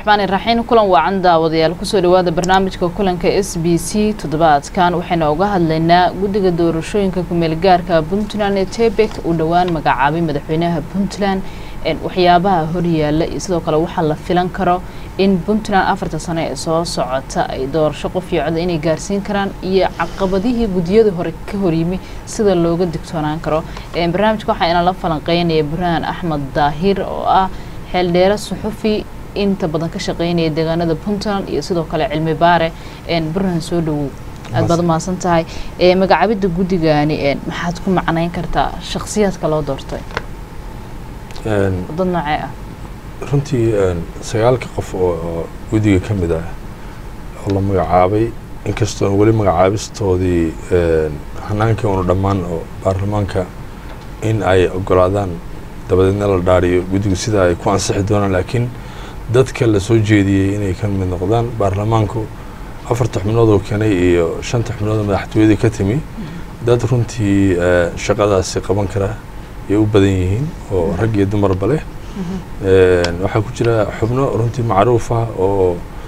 raxmaan iraxiim kulan waacan daawadayaal kusoo dhawaada barnaamijka kulanka s b c toddobaadkan waxaynu uga hadlaynaa guddiga doorashooyinka kumeelgaarka puntland ee tebek uu dhowaan magacaabay madaxweynaha puntland waxyaabaha horyaala iyo sidoo kale waxaa la filan karo in puntland afarta sano ee soo socota ay doorasho qof iyo coda inay gaarsiin karaan iyo caqabadihii guddiyadii hore ka horyimi sida looga digtoonaan karo barnaamijka waxaa inala falanqeynaya burhaan axmed daahir oo ah xeeldheere suxufi inta badan ka shaqeynaya deegaanada puntland iyo sidoo kale cilmi baare burhaan soo dhawow aad baad umahadsan tahay magacaabidda guddigani maxaad ku macnayn kartaa shakhsiyaadka loo doortay dad noocee ah runtii sagaalka qof oo guddiga ka mid ah oo la magacaabay inkastoon weli magacaabistoodii hanaankii unu dhammaan oo baarlamaanka in ay ogolaadaan dabadeedna la dhaariyo guddigu sida ay ku ansixi doonaan laakiin dadka la soo jeediyey inay ka mid noqdaan baarlamaanku afarta xubnood oo keenay iyo shanta xubnood oo madaxtooyadii ka timi dad runtii shaqadaasi qaban kara ayay u badan yihiin oo rag iyo dumarba leh waxaa ku jira xubno runtii macruuf ah oo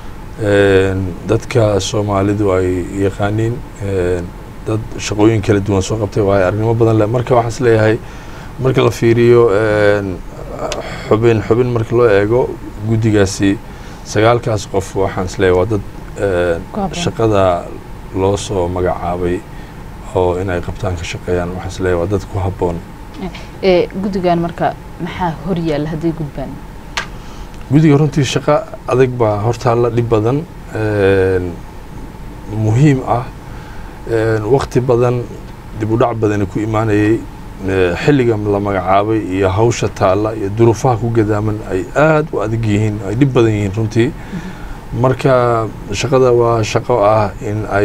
dadka soomaalidu ay yaqaaniin dad shaqooyin kala duwan soo qabtay waayo aragnimo badan leh marka waxaan is leeyahay marka la fiiriyo xubin xubin marka loo eego guddigaasi sagaalkaas qof waxaan is leeyahay waa dad shaqada loo soo magacaabay oo inay qabtaan ka shaqeeyaan waxaan is leeyahay waa dad ku habboon guddigan marka maxaa horyaalla hadday gudbaan guddiga runtii shaqo adag baa hortaalla dhib badan muhiim ah wakti badan dib u dhac badani ku imaanayay xilliga la magacaabay iyo hawsha taalla iyo duruufaha ku gadaaman ay aad u adag yihiin ay dhib badan yihiin runtii marka shaqada waa shaqo ah in ay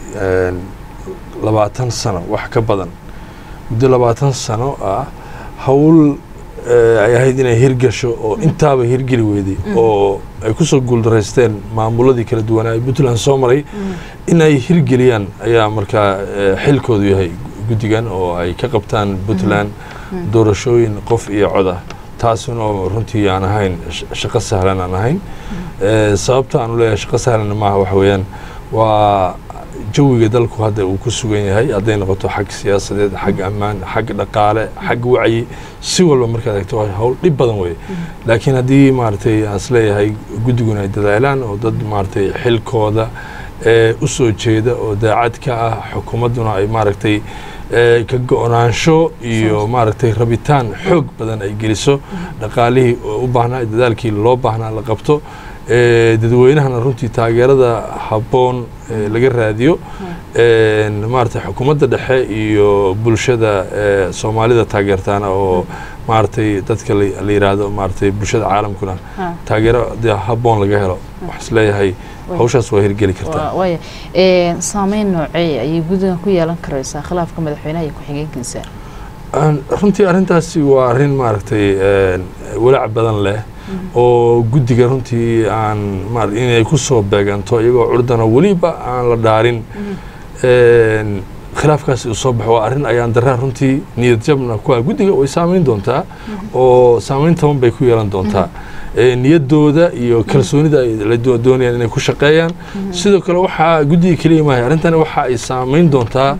labaatan sano wax ka badan muddo labaatan sano ah hawl ay ahayd inay hirgasho oo intaaba hirgeli weyday oo ay kusoo guuldaraysteen maamuladii kala duwanaa ay puntland soo maray in ay hirgeliyaan ayaa markaa xilkoodu yahay guddigan oo ay ka qabtaan puntland doorashooyin qof iyo cod ah taasina oo runtii aan ahayn shaqo sahlan aan ahayn sababta aanu leeyahay shaqo sahlan maaha waxa weeyaan waa jawiga dalku hadda uu ku sugan yahay hadday noqoto xag siyaasadeed xag ammaan xag dhaqaale xag wacyi si walba markaad egto hawl dhib badan weye laakiin haddii maaragtay aan is leeyahay guddiguna ay dadaalaan oo dad maaragtay xilkooda u soo jeeda oo daacad ka ah xukuumadduna ay maaragtay ka go-naansho iyo maaragtay rabitaan xoog badan ay geliso dhaqaalihii u baahnaa dadaalkii loo baahnaa la qabto dadweynahana runtii taageerada habboon laga raadiyo maaragtay xukuumadda dhexe iyo bulshada soomaalida taageertaana oo maaragtay dadka la yiraahdo maaragtay bulshada caalamkuna taageero de habboon laga helo waxaa is leeyahay hawshaas waa hirgeli kartaa waaya saameyn noocee ayay guddigan ku yeelan karaysaa khilaafka madaxweynaha iyo ku-xigeenkiisa runtii arrintaasi waa arrin maaragtay walaac badan leh oo guddiga runtii aan ma inay ku soo beeganto iyagoo curdana weliba aan la dhaarin khilaafkaasi uu soo baxo waa arrin ayaan daraa runtii niyad jabna ku ah guddiga way saameyn doontaa oo saameyn taban bay ku yeelan doontaa niyaddooda iyo kalsoonida ay doonayaan inay ku shaqeeyaan sidoo kale waxaa guddiga keliya maahay arrintani waxa ay saameyn doontaa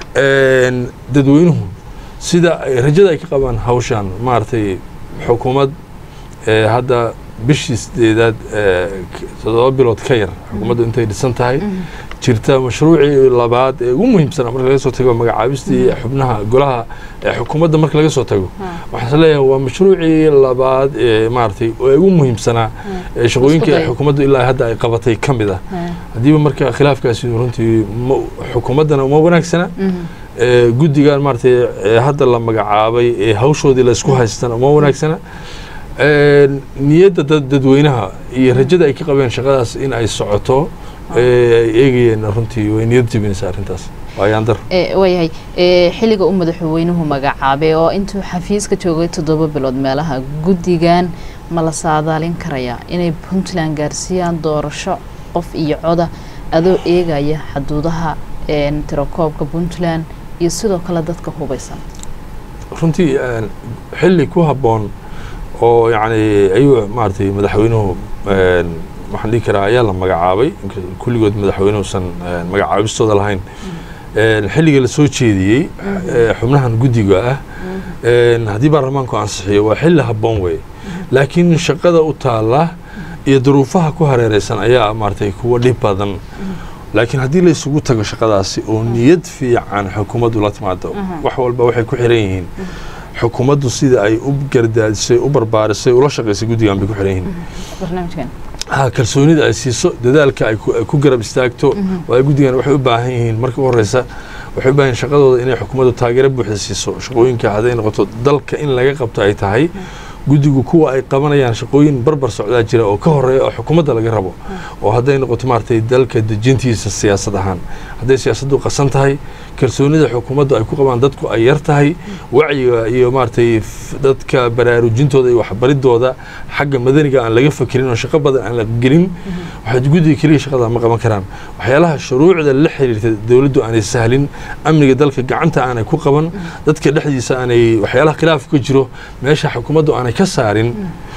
dadweynuhu sida rajada ay ka qabaan hawshan maaragtay xukuumad hadda bishii sideedaad toddoba bilood ka yar xukuumaddu intay dhisan tahay jirta mashruucii labaad ee ugu muhiimsanaa marka laga soo tago magacaabistii xubnaha golaha xukuumadda marka laga soo tago waxaan is leeyahay waa mashruucii labaad ee maaragtay ee ugu muhiimsanaa ee shaqooyinkii xukuumaddu ilaa hadda ay qabatay ka mid ah haddiiba marka khilaafkaasi runtii xukuumaddana uma wanaagsana guddigan maaragtay hadda la magacaabay ee hawshoodii la isku haystan uma wanaagsana niyadda dad dadweynaha iyo rajada ay ka qabeen shaqadaas in ay socoto ay eegayeen runtii way niyad jebinaysaa arrintaas waayaan dar waayahay xilliga u madaxweynuhu magacaabay oo intuu xafiiska joogay toddoba bilood meelaha guddigan ma la saadaalin karayaa inay puntland gaarsiiyaan doorasho qof iyo coda adoo eegaya xaduudaha tirakoobka puntland iyo sidoo kale dadka hubaysan runtii xilli ku habboon oo yacni ayuu maaragtay madaxweynuhu waxaan dhihi karaa ayaa la magacaabay kulligood madaxweynuhusan magacaabistooda lahayn xilliga la soo jeediyey xubnahan guddiga ah haddii baarlamaanku ansixiyo waa xilli habboon weeye laakiin shaqada u taalla iyo duruufaha ku hareereysan ayaa maaragtay kuwa dhib badan laakiin haddii la isugu tago shaqadaasi oo niyad fiican xukuumaddu la timaado wax walba waxay ku xiran yihiin xukuumaddu sida ay u gardaadisay u barbaarisay ula shaqaysay guddigan bay ku xiran yihiin ha kalsoonida ay siiso dadaalka ay ku garab istaagto waayo guddigan waxay u baahan yihiin marka u horeysa waxay u baahan yihin shaqadooda inay xukuumaddu taageero buuxda siiso shaqooyinka hadday noqoto dalka in laga qabto ay tahay guddigu kuwa ay qabanayaan shaqooyin barbar socdaa jira oo ka horeeya oo xukuumadda laga rabo oo hadday noqoto maaragtay dalka dejintiisa siyaasad ahaan hadday siyaasaddu qasan tahay kalsoonida xukuumaddu ay ku qabaan dadku ay yar tahay wacyiga iyo maaragtay dadka baraarujintooda iyo waxbaridooda xagga madaniga aan laga fakerin oo shaqo badan aan la gelin waxay guddiga keliya shaqada ma qaban karaan waxyaalaha shuruucda la xiriirta dowladdu aanay sahlin amniga dalka gacanta aanay ku qaban dadka dhexdiisa aanay waxyaalaha khilaaf ka jiro meesha xukuumaddu aanay ka saarin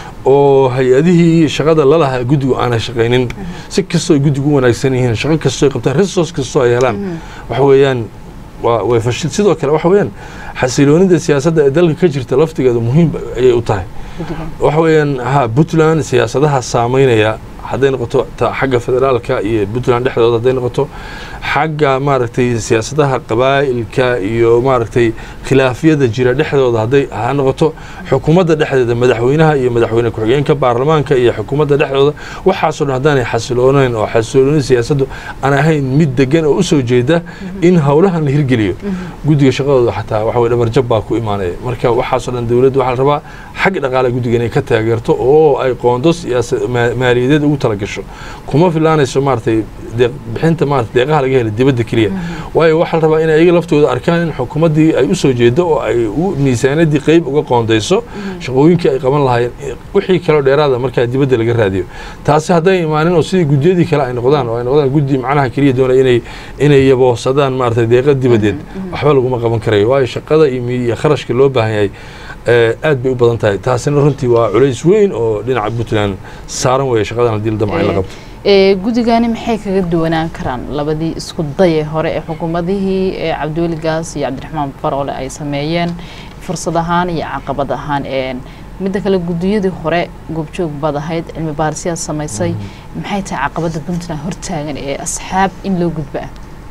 oo hay-adihii shaqada lalahaa guddigu aanay shaqaynin si kastoo ay guddigu u wanaagsan yihiin shaqo kastoo ay qabtaan resource kastoo ay helaan waxa weeyaan waa way fashil sidoo kale waxa weeyaan xasiloonida siyaasadda ee dalka ka jirta laftigeedu muhiim ayay u tahay waxa weeyaan ha puntland siyaasadaha saameynaya hadday noqoto xagga federaalka iyo puntland dhexdooda hadday noqoto xagga maaragtay siyaasadaha qabaa'ilka iyo maaragtay khilaafyada jira dhexdooda hadday ha noqoto xukuumadda dhexdeeda madaxweynaha iyo madaxweyne ku-xigeenka baarlamaanka iyo xukuumadda dhexdooda waxaasoo dhan haddaanay xasiloonayn oo xasiloonida siyaasaddu aan ahayn mid degan oo usoo jeeda in howlahan la hirgeliyo guddiga shaqadooda xataa waxa weye dhabarjab baa ku imaanaya marka waxaasoo dhan dowladdu waxaa la rabaa xag dhaqaale guddiga inay ka taageerto oo ay qoondos maaliyadeed ugu talagasho kuma filaanayso maaragtay bixinta maarata deeqaha laga hela dibadda keliya waayo waxaa la rabaa inay iyaga laftooda arkaan in xukuumaddii ay u soo jeedo oo ay miisaanadii qeyb uga qoondayso shaqooyinkii ay qaban lahaayeen wixii kaloo dheeraada markaa dibadda laga raadiyo taasi hadday imaanin oo sidii guddiyadii kale ay noqdaan oo ay noqdaan guddi macnaha keliya doonaya inay inay yaboosadaan maarata deeqa dibadeed waxba laguma qaban karayo waayo shaqada iyo kharashka loo baahan yahay aad bay u badan tahay taasina runtii waa culays weyn oo dhinaca puntland saaran weeye shaqadan haddii la damca in la qabto guddigani maxay kaga duwanaan karaan labadii isku daye hore ee xukuumadihii cabdiweli gaas iyo cabdiraxmaan faroole ay sameeyeen fursad ahaan iyo caqabad ahaan midda kale guddiyadii hore goobjoog baad ahayd cilmi baarisiyaad samaysay maxay tahay caqabadda puntland hortaagan ee asxaab in loo gudba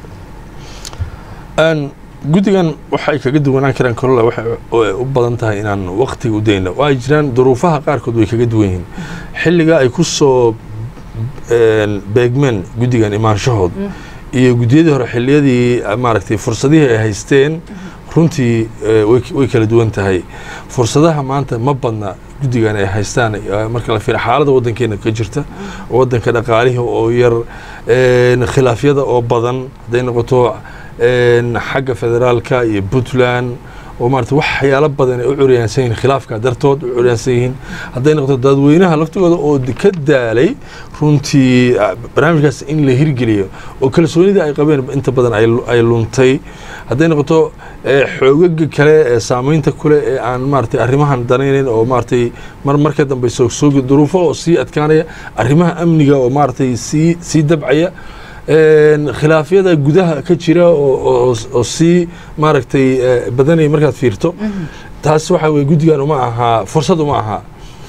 ah guddigan waxay kaga duwanaan karaan kolola waxay u badan tahay inaan waktiga u dayno oo ay jiraan duruufaha qaarkood way kaga duwan yihiin xilliga ay ku soo beegmeen guddigan imaanshahood iyo guddiyadii hore xilliyadii maaragtay fursadihii ay haysteen runtii way kala duwan tahay fursadaha maanta ma badna guddigan ay haystaan marka la fiira xaaladda waddankeena ka jirta waddanka dhaqaalihii oo yar khilaafyada oo badan hadday noqoto xagga federaalka iyo puntland oo maarata waxyaalo badan ay u curyaansan yihiin khilaafka dartood u curyaansan yihiin hadday noqoto dadweynaha laftigooda oo ka daalay runtii barnaamijkaas in la hirgeliyo oo kalsoonida ay qabeen inta badan ay luntay hadday noqoto xoogaga kale ee saameynta kule ee aan maaratay arrimahan danaynayn oo maaratay mar marka dambe soogsoogi duruufo oo sii adkaanaya arrimaha amniga oo maaratay sii sii dabcaya khilaafyada gudaha ka jira oo sii maaragtay badanaya markaad fiirto taas waxa weye guddigan uma ahaa fursad uma ahaa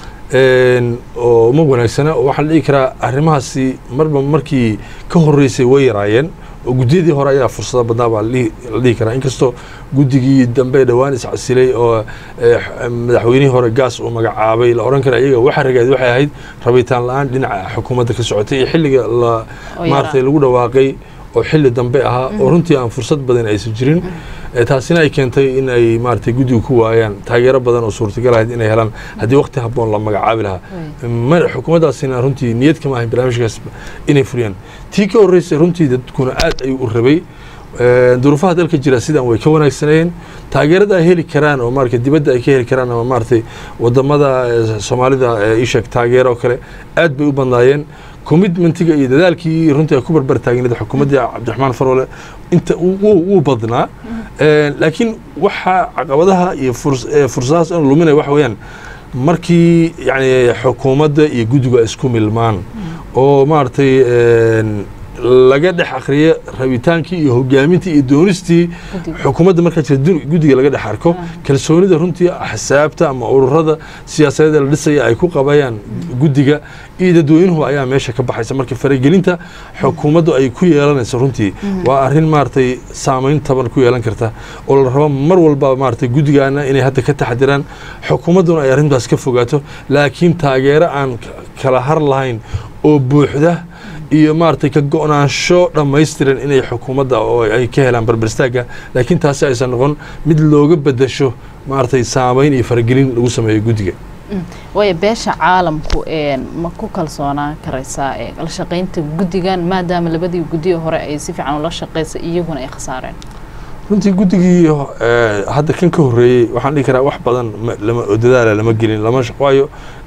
oo uma wanaagsana waxaa la dhihi karaa arrimahaasi marba markii ka horeysay way yaraayeen oo guddiyadii hore ayaa fursado badnaa baa la dhihi karaa inkastoo guddigii dambe dhowaan iscasilay oo madaxweynihii hore gaas uu magacaabay la odhan kara iyaga waxa ragaad waxay ahayd rabitaan la-aan dhinaca xukuumadda ka socotay iyo xilliga la maaratay lagu dhawaaqay oo xilli dambe ahaa oo runtii aan fursad badan aysan jirin taasina ay keentay in ay maaratay guddiga ku waayaan taageero badan oo suurtagal ahayd inay helaan haddii waqti habboon la magacaabi lahaa xukuumaddaasina runtii niyad kama ahayn barnaamijkaas inay furiyaan tii ka horreysay runtii dadkuna aad ayuu u rabay duruufaha dalka jira sidan way ka wanaagsanayeen taageerada ay heli karaan oo maarata dibadda ay ka heli karaan ama maaratay wadamada soomaalida isheeg taageero oo kale aad bay u badnaayeen commitmentiga iyo dadaalkii runtii ay ku barbar taagneed xukuumaddii cabdiraxmaan faroole inta wuu badnaa laakiin waxaa caqabadaha iyo fursadahaas in luminaya waxa weeyaan markii yani xukuumadda iyo guddigu ay isku milmaan oo maaragtay een, laga dhex akhriyo rabitaankii iyo hogaamintii iyo doonistii Guddiga. xukuumadda markaa jira du- guddiga laga dhex arko kalsoonida runtii axsaabta ama ururada siyaasadeed ee la dhisaya ay ku qabayaan guddiga iyo dadweynuhu ayaa meesha ka baxaysa marka faragelinta xukuumaddu ay ku yeelanayso runtii waa arrin maaragtay saameyn taban ku yeelan karta oo la rabo mar walba maaragtay guddigaana inay hadda ka taxadiraan xukuumadduna ay arrintaas ka fogaato laakiin taageero aan k- kala har lahayn oo buuxda iyo maaragtay ka go-naansho dhammaystiran inay xukuumadda oo ay ka helaan barbarstaagga laakiin taasi aysan noqon mid looga bedasho maaragtay saameyn iyo faragelin lagu sameeyo guddiga waayo beesha caalamku een, ma ku kalsoonaan karaysaa ee la shaqaynta guddigan maadaama labadii guddiyo hore ay si fiican ula shaqaysay iyaguna ay khasaareen runtii guddigii eh, hadda kan ka horreeyey waxaan dhihi karaa wax badan ma- lama oo dadaala lama gelin lama shaq- waayo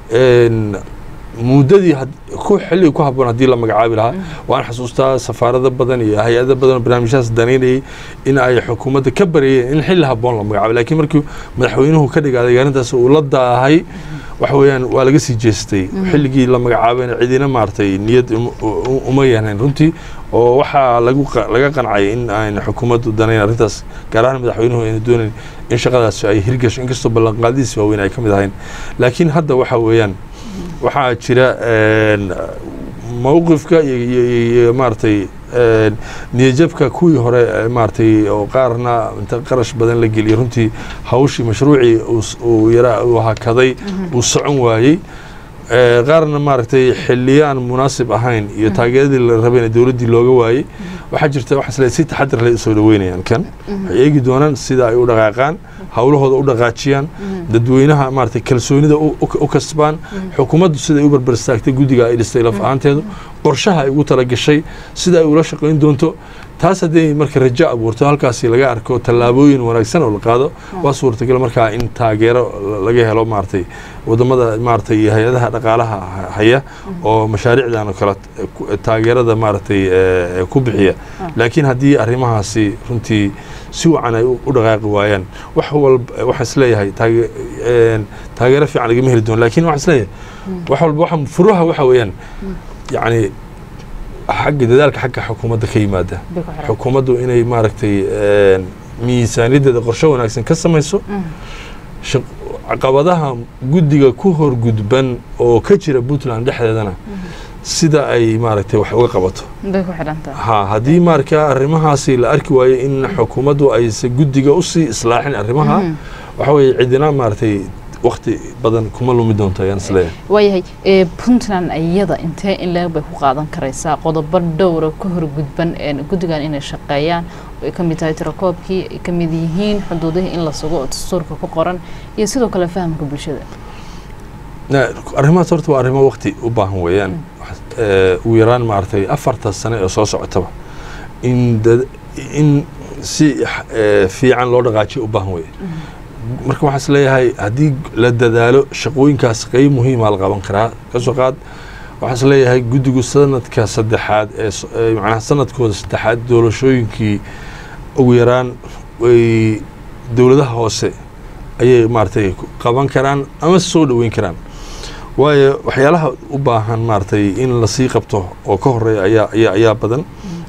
een, muddadii had- ku xilliga ku habboon haddii la magacaabi lahaa waan xasuustaa safaarado badan iyo hay-ado badan oo barnaamijyahaas danaynayay in ay xukuumadda ka bareeyeen in xilli habboon la magacaabo laakiin markii madaxweynuhu ka dhigaaday arrintaas uu la daahay waxa weeyaan waa laga sii jeestay xilligii la magacaabayna cidina maaragtay niyad uma- u- uma yeelnayn runtii oo waxaa lagu qa- laga qancay in aan xukuumaddu danayn arrintaas gaar ahaan madaxweynuhu ayna doonayn in shaqadaas ay hirgasho inkastoo ballanqaadihiis waaweyn ay ka mid ahayn laakiin hadda waxa weeyaan waxaa jira een, mowqifka iyo- iyo iyo- iyo maaragtay een, niyadjabka kuwii hore ee maaragtay oo qaarna inta qarash badan la geliyay runtii hawshii mashruucii uu s- uu yaraa uu hakaday uu socon waayey Ee, qaarna maaragtay xiliyaan munaasib ahayn iyo taageeradii la rabayna dowladdii looga waayey waxaa jirta waxaa isleeyahay si taxadar leh usoo dhaweynayaan kan waxay eegi doonaan sida ay u dhaqaaqaan hawlahooda u dhaqaajiyaan dadweynaha maaragtay kalsoonida u- u u kasbaan xukuumaddu siday u barbar istaagtay guddiga ay dhistay laf ahaanteedu qorshaha ay ugu talagashay sida ay ula shaqayn doonto taas haddii marka rajo abuurto halkaasi laga arko tallaabooyin wanaagsan oo la qaado waa suurtagal markaa in taageero la- laga helo maaragtay wadamada maaragtay iyo hay-adaha dhaqaalaha ha- haya oo mashaariicdan oo kale eh, ku- taageerada maaragtay eh, ku bixiya laakiin haddii arrimahaasi runtii si wacan ay u u dhaqaaqi waayaan wax walba waxaan isleeyahay taage- een, taageero fiican lagama heli doono laakiin waxaan isleeyahay wax walba waxa furuha waxa weeyaan yacni xagga dadaalka xagga xukuumadda ka yimaada bay ku xiran xukuumaddu inay maaragtay een, miisaaniyaddeeda qorshe wanaagsan ka samayso shaq- caqabadaha guddiga ku horgudban oo ka jira puntland dhexdeedana sida ay maaragtay wax uga qabato bay ku xidhan tahay ha haddii markaa arrimahaasi la arki waayo in xukuumaddu ayse guddiga usii islaaxin arrimaha waxa weeye cidina maaragtay wakti badan kuma lumi doonto ayaan isleeyahay waayahay ee puntland iyada intee in leeg bay ku qaadan karaysaa qodobo dhowra ka horgudban een, guddigan inay shaqeeyaan oo ay ka mid tahay tirakoobkii ay ka mid yihiin xuduudihii in la sugo oo dastuurka ku qoran iyo sidoo kale fahamka bulshada Na- arrimahaas horta waa arrimo wakti u baahan weeyaan Wax- ee, ugu yaraan maaragtay afarta sane ee soo socotaba in dad- in si ee, fiican loo dhaqaajiyo u baahan weeye marka waxaan isleeyahay haddii la dadaalo shaqooyinkaas qeyb muhiima la qaban karaa kasoo qaad waxaan isleeyahay guddigu sanadka saddexaad ee s- ee macnaha sanadkooda saddexaad doorashooyinkii ugu yaraan way dowladaha hoose ayay maaragtay ku qaban karaan ama soo dhoweyn karaan waayo waxyaalaha u baahan maaragtay in lasii qabto oo ka horeeya ayaa ayaa ayaa badan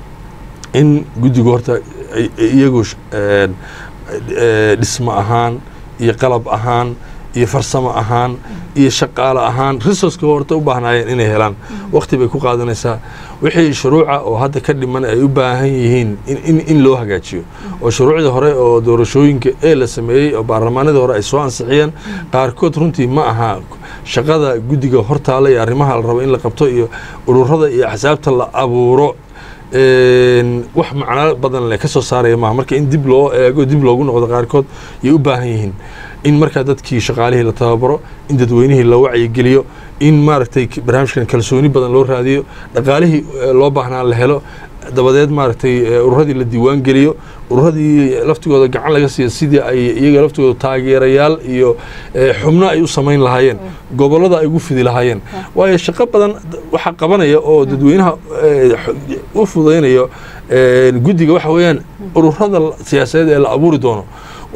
in guddigu horta ay- ay iyagu sh- een, ee, dhismo ahaan iyo qalab ahaan iyo farsamo ahaan iyo shaqaale ahaan resourceka horta u baahnaayeen inay helaan waqti bay ku qaadanaysaa wixii shuruuca oo hadda ka dhiman ay u baahan yihiin in, in, in loo hagaajiyo oo shuruucdii hore oo doorashooyinka ee la sameeyey oo baarlamaanadii hore ay soo ansixiyeen qaarkood runtii ma aha shaqada guddiga hortaala iyo arrimaha la rabo in la qabto iyo ururada iyo axsaabta la abuuro een, wax macno badan le ka soo saaraya maaha marka in dib loo eego dib loogu noqdo qaarkood yay u baahan yihiin in markaa dadkii shaqaalihii la tababaro in dadweynihii la wacyigeliyo in maaragtay k- barnaamijkan kalsooni badan loo raadiyo dhaqaalihii eh, loo baahnaa la helo dabadeed maaragtay eh, ururadii la diiwaan geliyo ururadii laftigooda gacan laga siiyo sidii ay iyaga laftigooda taageerayaal iyo eh, xubno ay u samayn lahaayeen gobollada ay ugu fidi lahaayeen waayo shaqo badan d- waxaa qabanaya oo dadweynaha eh, x- u fudaynayo eh, guddiga waxa weeyaan ururada la- siyaasadeed ee la abuuri doono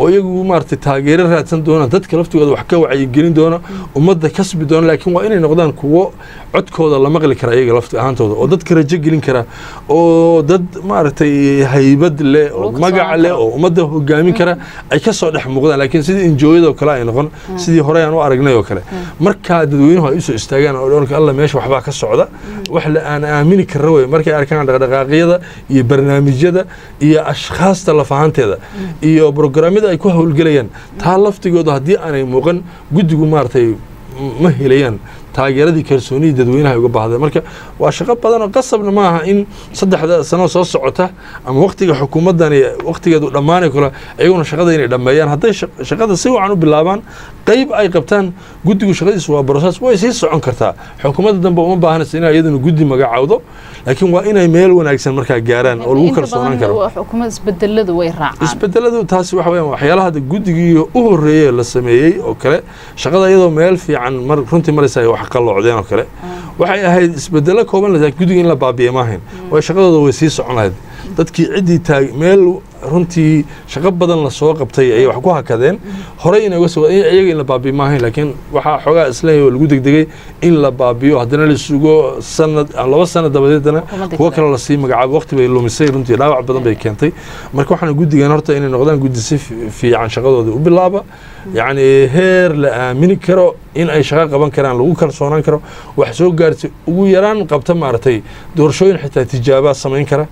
oo iyagu maaragtay taageero raadsan doona dadka laftigooda wax ka wacyigelin doona ummadda kasbi doona laakiin waa inay noqdaan kuwo codkooda la maqli kara iyaga lafti ahaantooda oo dadka rajo gelin kara oo dad maaragtay haybad leh oo Lagu magac kalsoonaan leh karo. oo ummadda hogaamin kara ay ka soo dhex muuqdaan laakiin sidii injooyadoo kale ay noqon sidii hore aan u aragnay oo kale markaa dadweynuhu ay usoo istaagaan oo dhoonka alla meesha waxbaa ka socda wax la aan aamini karra wey markay arkaan dhaqdhaqaaqyada iyo barnaamijyada iyo ashkhaasta lafahanteeda iyo brograamyada ay ku howlgelayaan taa laftigooda haddii aanay muuqan guddigu maaragtay ma helayaan taageeradii kalsoonidii dadweynaha ay uga baahdeen marka waa shaqo badan oo qasabna ma aha in saddexda sano soo socota ama waktiga xukuumaddani waktigeedu dhammaanay kale iyaguna shaqada inay dhammeeyaan hadday shaq- shaqada si wacan u bilaabaan qayb ay qabtaan guddigu shaqadiisu waa brosees way sii socon kartaa xukuumadda dambe uma baahanaysa inay iyaduna guddi magacawdo laakiin waa inay meel wanaagsan markaa gaaraan oo lagu kalsoonaan karo xukuumad isbedeladu way raacaan isbedeladu taasi waxa weeyaan waxyaalaha hadda guddigii u horreeyey la sameeyey oo kale shaqada iyadoo meel fiican mar runtii maraysa ay wax qalloocdeen oo kale waxay ahayd isbedelo kooban laakiin guddiga in la baabiye maahayn way shaqadooda way sii socon lahayd dadkii ciddii taag meel runtii shaqo badan lasoo qabtay ayay wax ku hakadeen horey inay uga soo iyaga in la baabiye maahayn laakiin waxaa xoogaa isleeyahay oo lagu degdegay in la baabiyo haddana la sugo sanad laba sanad dabadeedna Xukuumadda kuwo kale. kale lasii magacaabo waqti bay lumisay runtii dhaawac badan bay keentay marka waxaan guddigan horta inay noqdaan guddi si fi- fiican shaqadooda u bilaaba yacni heer la aamini karo in ay shaqo qaban karaan lagu kalsoonaan karo wax soo gaartay ugu yaraan qabta maaragtay doorashooyin xitaa tijaabaa samayn kara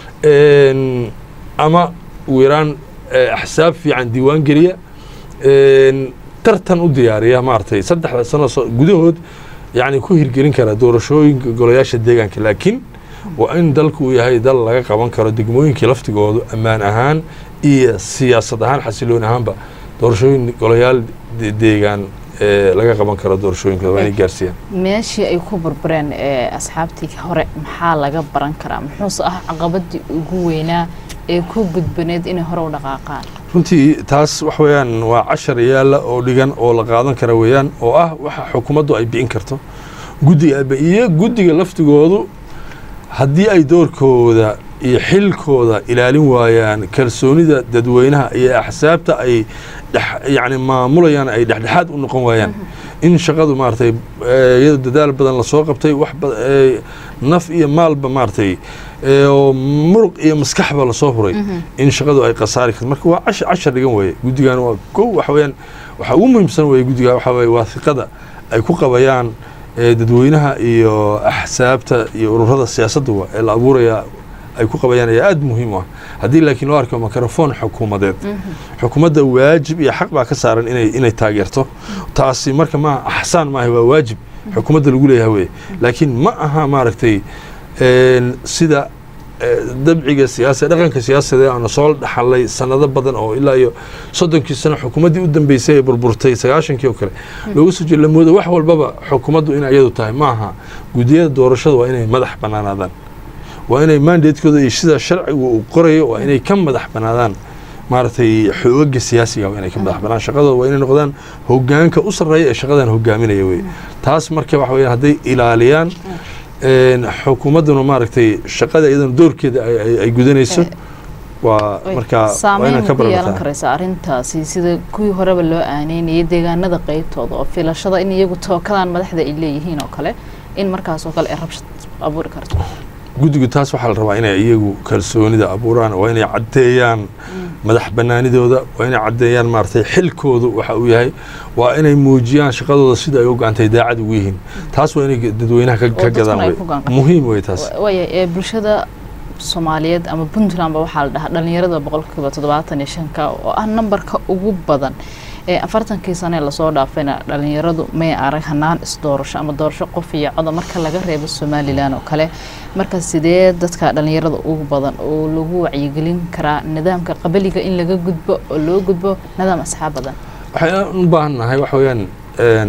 Een, ama ugu yaraan eh, axsaab fiican diiwaan geliya Een, tartan u diyaariya maaragtay saddexda sano soo- gudahood yani ku hirgelin kara doorashooyinka golayaasha deegaanka laakiin waa in dalku uu yahay dal laga qaban karo degmooyinkii laftigoodu ammaan ahaan iyo siyaasad ahaan xasilooni ahaanba doorashooyin golayaal de- deegaan ee laga qaban karo doorashooyinkooda waa inay gaarsiiyaan meeshii ay ku burbureen ee asxaabtii hore maxaa laga baran karaa muxuuse ah caqabadii ugu weynaa ee ku gudbaneed inay hore u dhaqaaqaan runtii taas wax weeyaan waa cashar yaalla oo dhigan oo la qaadan kara weeyaan oo ah waxa xukuumaddu ay bi'in karto guddiga ay bi- iyo guddiga laftigoodu haddii ay doorkooda iyo xilkooda ilaalin waayaan kalsoonida dadweynaha iyo axsaabta ay dhex- yacni maamulayaan ay dhexdhexaad u noqon waayaan in shaqadu maaragtay eh, iyadoo dadaal badan lasoo qabtay wax ba- eh, naf iyo maalba maaragtay eh, oo muruq iyo maskaxba lasoo huray in shaqadu ay khasaari karto marka waa cashar cashar dhigan weeye guddigan waa kow waxa weeyaan waxa ugu muhiimsan weeye guddiga waxa weeye waa hiqada ay ku qabayaan eh, dadweynaha iyo axsaabta iyo ururada siyaasadda wa ee la abuuraya ay ku qabayaan ayaa aada muhiim u ah haddii laakiin loo arko mikrofon xukuumadeed xukuumadda waajib iyo xaq baa ka saaran inay inay taageerto taasi marka ma axsaan maaha waa waajib xukuumadda lagu leeyahay weye laakiin ma aha maaragtay een, sida eh, dabciga siyaasa dhaqanka siyaasadee aanu soo dhaxalay sanado badan oo ilaa iyo soddonkii sano xukuumaddii u dambeysay ee burburtay sagaashankii oo kale looga soo jeeda la moodo wax walbaba xukuumaddu inay iyadu tahay ma aha guddiyada doorashada waa inay madax bannaanaadaan waa inay mandatekooda iyo sida sharcigu uu qorayo waa inay ka madax bannaadaan maaragtay xoogaga siyaasiga waa inay ka madax bannaan shaqadooda waa inay noqdaan hogaanka u sarreeya ee shaqadan hogaaminaya wey taas marka waxa weeyaan hadday ilaaliyaan een, xukuumadduna maaragtay shaqada iyadana doorkeeda ay- ay- ay gudanayso Eh, waa marka waa saameyn inaan ka ku yeelan baranataa karaysa arrintaasi sida kuwii horeba loo aaneynayay deegaanada qeybtooda oo filashada in iyagu tookadan madaxda ay leeyihiin oo kale in markaas oo kale ay rabshad abuuri karto guddigu taas waxaa la rabaa inay iyagu kalsoonida abuuraan waa inay caddeeyaan madax bannaanidooda waa inay caddeeyaan maaragtay xilkoodu waxa uu yahay waa inay muujiyaan shaqadooda sida ay u gacantay daacad ugu yihiin taas waa inay dadweynaha ka- Oo ka dadkuna gadaan ay wey ku gacan qabtaan. muhiim wey taas waaya ee bulshada soomaaliyeed ama puntlandba waxaa la dhahaa dhalinyarada boqolkiiba toddobaatan iyo shanka oo ah nambarka ugu badan ee afartankii sane lasoo dhaafayna dhalinyaradu may arag hanaan isdoorasho ama doorasho qof iyo coda marka laga reebo somalilan oo kale marka sidee dadka dhalinyarada ugu badan oo lagu wacyigelin karaa nidaamka qabaliga in laga gudbo oo loo gudbo nidaam asxaab badan waxaan u baahan nahay waxa weeyaan een,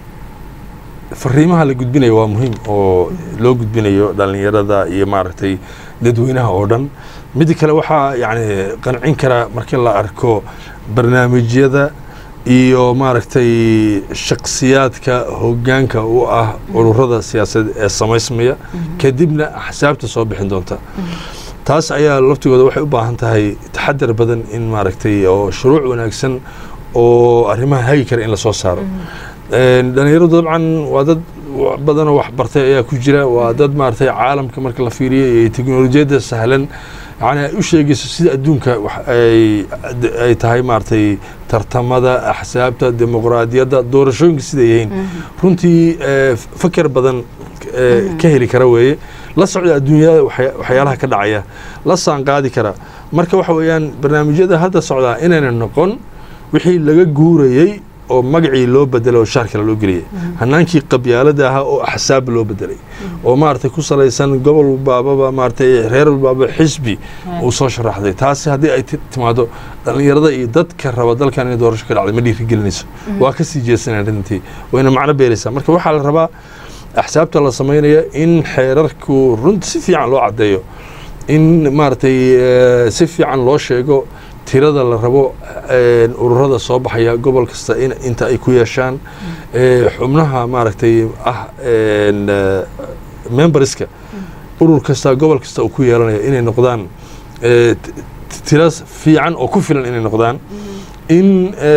fariimaha la gudbinayo waa muhiim oo loo gudbinayo dhalinyarada iyo maaragtay dadweynaha oo dhan mid kale waxaa yani qancin karaa markii la arko barnaamijyada iyo maaragtay shaksiyaadka hogaanka u ah ururada siyaasadeed ee samaysmaya kadibna axsaabta soo bixin doonta taas ayaa laftigooda waxay u baahan tahay taxadar badan in maaragtay oo shuruuc wanaagsan oo arrimaha hagi kara in lasoo saaro dhalinyaradu dabcan waa dad badanoo wax bartay ayaa ku jira waa dad maaragtay caalamka marka la fiiriyo iyo teknolojiyadda sahlan yani ay u sheegayso sida adduunka ay tahay maaragtay tartamada axsaabta dimuqraadiyadda doorashooyinka siday yihiin runtii faker badan ka heli kara weeye la socda adduunyada waxyaalaha ka dhacaya la saanqaadi kara marka waxa weeyaan barnaamijyada hadda socdaa inayna noqon wixii laga guurayey oo magacii loo bedelay oo shaar kale loo geliyay hanaankii qabyaalada ahaa oo axsaab loo bedelay oo maaragtay ku salaysan gobol walbaababa maaragtay reer walbaaba xisbi uu soo sharaxday taasi haddii ay timaado dhallinyarada iyo dadka raba dalkan inay doorasho ka dhacday ma dhiirigelinayso waa ka sii jeesanayaan runtii wayna macno beeraysaa marka waxaa la rabaa axsaabta la samaynaya in xeerarku runti si fiican loo caddeeyo in maaragtay si fiican loo sheego tirada la rabo ururada soo baxaya gobol kasta inta ay ku yeeshaan xubnaha maaragtay ah memberska urur kasta gobol kasta uu ku yeelanaya inay noqdaan tira fiican oo ku filan inay noqdaan in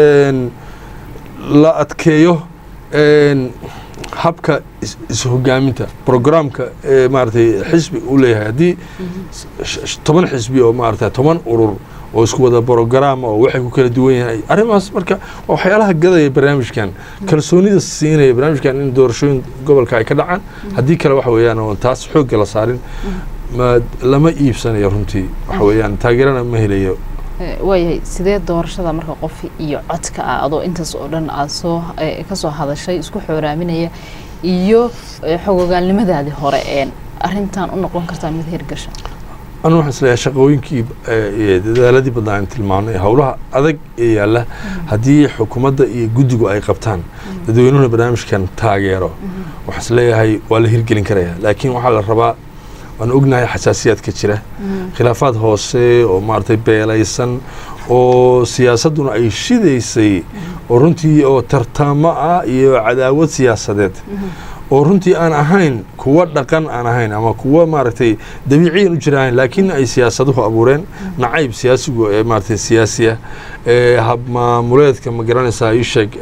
la adkeeyo habka ishogaaminta programka maaragtay xisbi uu leeyahay haddii toban xisbi oo maaragtay toban urur oo isku wada brograama oo waxay ku kala duwan yahay arrimahaas marka waa waxyaalaha gadaya barnaamijkan kalsoonida siinaya barnaamijkan in doorashooyin gobolka ay ka dhacaan haddii kale waxa weeyaan oo taas xoogga la saarin lama iibsanayo runtii waxa weeyaan taageerana ma helayo waayahay sidee doorashada marka qof iyo codka ah adoo intaas oo dhan aad soo ka soo hadashay isku xooraaminaya iyo xogogaalnimadaadii hore een arrintan u noqon kartaa mid hirgasha anu waxaan isleeyahay shaqooyinkii dadaaladii badnaa aan tilmaamnay howlaha adag ee yaalla haddii xukuumadda iyo guddigu ay qabtaan dadweynuhuna barnaamijkan taageero waxaan isleeyahay waa la hirgelin karaya laakiin waxaa la rabaa waan ognahay xasaasiyaadka jira khilaafaad hoose oo maaragtay beelaysan oo siyaasadduna ay shidaysay oo runtii oo tartamo ah iyo cadaawad siyaasadeed oo runtii aan ahayn kuwa dhaqan aan ahayn ama kuwa maaragtay dabiiciyan u jiraan laakiin ay siyaasaduhu abuureen nacayb siyaasigu ee maaragtay siyaasiya habmaamuleedka ma garanaysaa ii sheeg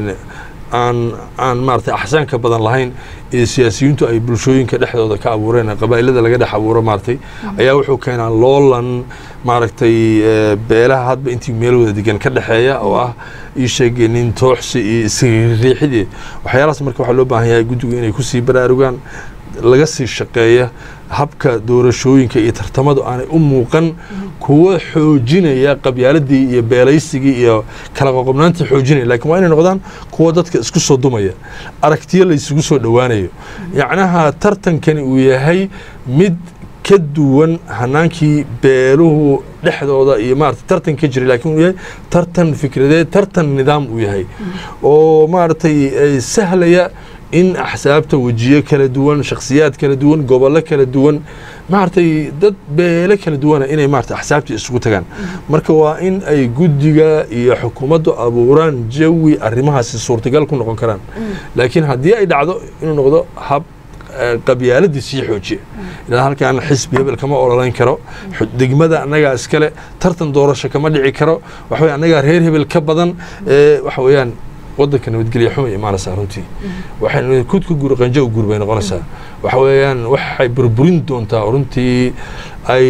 aan aan maaragtay axsaanka badan lahayn ee siyaasiyiintu ay bulshooyinka dhexdooda ka abuureen qabaa'ilada laga dhex abuuro maaragtay ayaa wuxuu keenaa loolan maaragtay beelaha hadba intii meel wada degan ka dhexeeya oo ah ii sheeg nin tooxsi iyo isriixidii waxyaalahaas marka waxaa loo baahan yahay guddigu inay kusii baraarugaan laga sii shaqeeya habka doorashooyinka iyo tartamadu aanay u muuqan kuwa xoojinaya qabyaaladii iyo beelaysigii iyo kala qoqobnaantii xoojinaya lakin waa inay noqdaan kuwa dadka isku soo dumaya aragtiyo la isugu soo dhowaanayo yacnaha tartankani uu yahay mid ka duwan hanaankii beeluhu dhexdooda iyo maarata tartan ka jiray lakin uu yahay tartan fikradeed tartan nidaam uu yahay oo maaragtay sahlaya in axsaabta wejiyo kala duwan shakhsiyaad kala duwan gobollo kala duwan maaragtay dad beele kala duwana inay maarata axsaabtii isugu tagaan marka waa in ay guddiga iyo xukuumaddu abuuraan jawi arrimahaasi suurtagal ku noqon karaan laakiin haddii ay dhacdo inuu noqdo hab qabyaaladii sii xoojiya ilaa halkaan xisbi hebel kama ololayn karo degmada annagaa iskale tartan doorasho kama dhici karo waxa weye annagaa reer hebel ka badan waxa weeyaan waddanka nabadgelya xuma imaanaysaa runtii waxay kudka guur qanjo u guur bay noqonaysaa waxa weeyaan waxay burburin doontaa runtii ay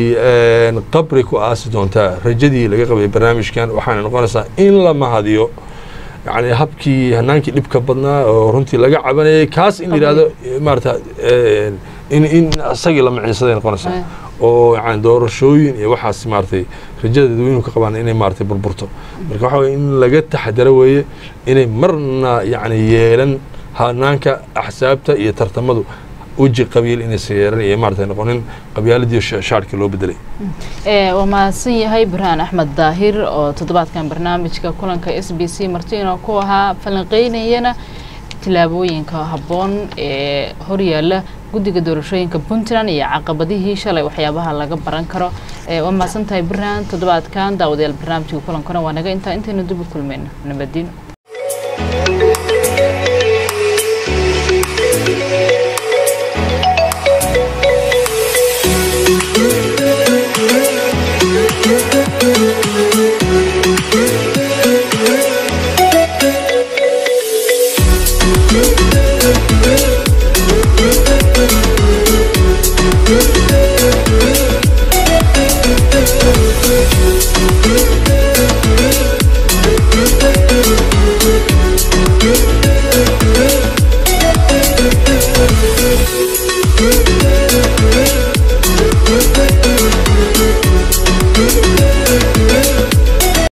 qabri ku aasi doontaa rajadii laga qabay barnaamijkan waxaana noqonaysaa in la mahadiyo yani habkii hanaankii dhibka badnaa oo runtii laga cabanayay kaas in la yidhahdo maarata in in isagii la maciinsaday noqonaysaa oo yani doorashooyin iyo waxaas maaragtay rajada dadweynuhu ka qabaan inay maaragtay burburto marka waxa weye in laga taxadaro weeye inay marna yani yeelan hanaanka axsaabta iyo tartamadu weji qabiil inaysan yeelan iyo maaragtay noqonin qabyaaladii shaarkii loo bedelay waa mahadsan yahay burhaan axmed daahir oo toddobaadkan barnaamijka kulanka s b c martiino ku ahaa falanqeynayana tilaabooyinka habboon ee horyaala guddiga doorashooyinka puntland iyo caqabadihii shalay waxyaabaha laga baran karo waa mahadsan tahay burhaan toddobaadkan daawadayaal barnaamijka kulankana waa naga intaa intaynu dib u kulmayno nabadiino